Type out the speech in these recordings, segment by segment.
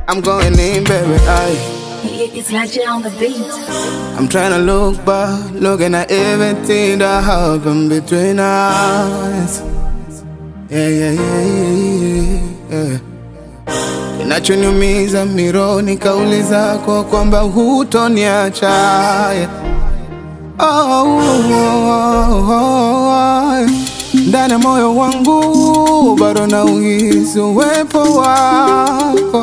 I'm going in, baby. I. It's Lache on the beat. I'm trying to look back, looking at everything that happened between us. Yeah, yeah, yeah, yeah, yeah. Kinachoniumiza mironi kauli zako kwamba hutoniacha. Yeah. Oh, oh, oh, oh. Ndani ya moyo wangu bado na uhisi uwepo wako.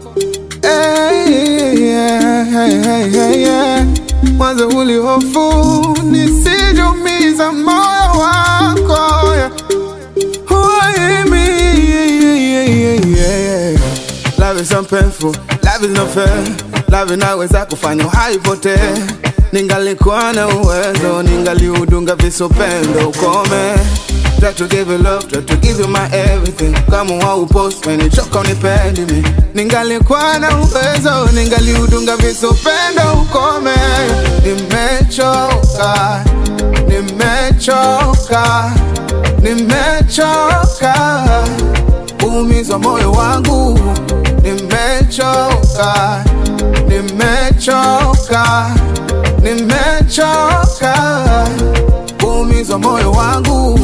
Hey, yeah, hey, hey, hey, yeah. Mwanzo ulihofu nisijumiza moyo wako yeah. Why me? Yeah, yeah, yeah, yeah. Love is so painful, love is not fair. Love inaweza kufanya haipotee. Ningalikuwa na uwezo, ningaliudunga visupendo ukome. Try to give you love, try to give you my everything. Kama waupost umenichoka unipendi mi. Ningalikuwa na uwezo, ningaliudunga visupendo ukome. Nimechoka, nimechoka, nimechoka kuumizwa moyo wangu. Nimechoka, nimechoka, nimechoka kuumizwa moyo wangu.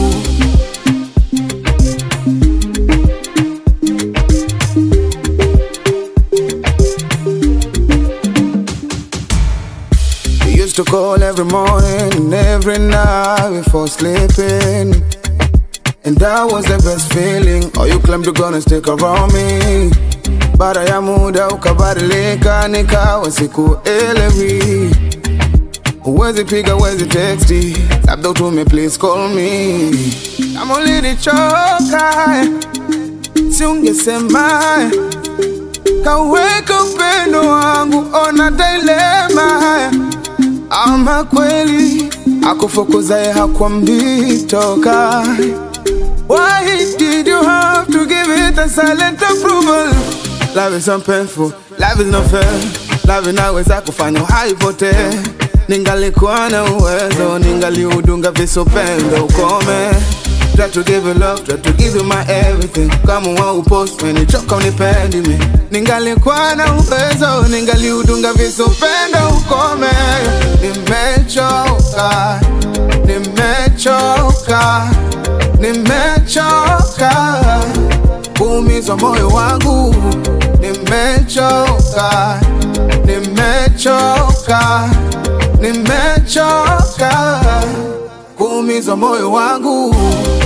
We used to call every morning and every night before sleeping. And that was the best feeling. Oh, you claimed you're gonna stick around me. Baada ya muda ukabadilika, nikawa sikuelewi. Huwezi piga, huwezi texti, labda utume please call me. Kama ulinichoka, si ungesema kaweka upendo wangu, ona dilema. Ama kweli akufukuzaye hakwambii toka. Why did you have to give it a silent approval? Love is so painful, love is not fair. Love inaweza kufanya haipotee. Ningalikuwa na uwezo, ningaliudunga visupendo ukome. Try to give you love, try to give you my everything. Kama waupost umenichoka unipendi mi. Ningalikuwa na uwezo, ningaliudunga visupendo ukome. Nimechoka, nimechoka, nimechoka kuumizwa moyo wangu. Nimechoka, nimechoka, nimechoka kuumizwa moyo wangu.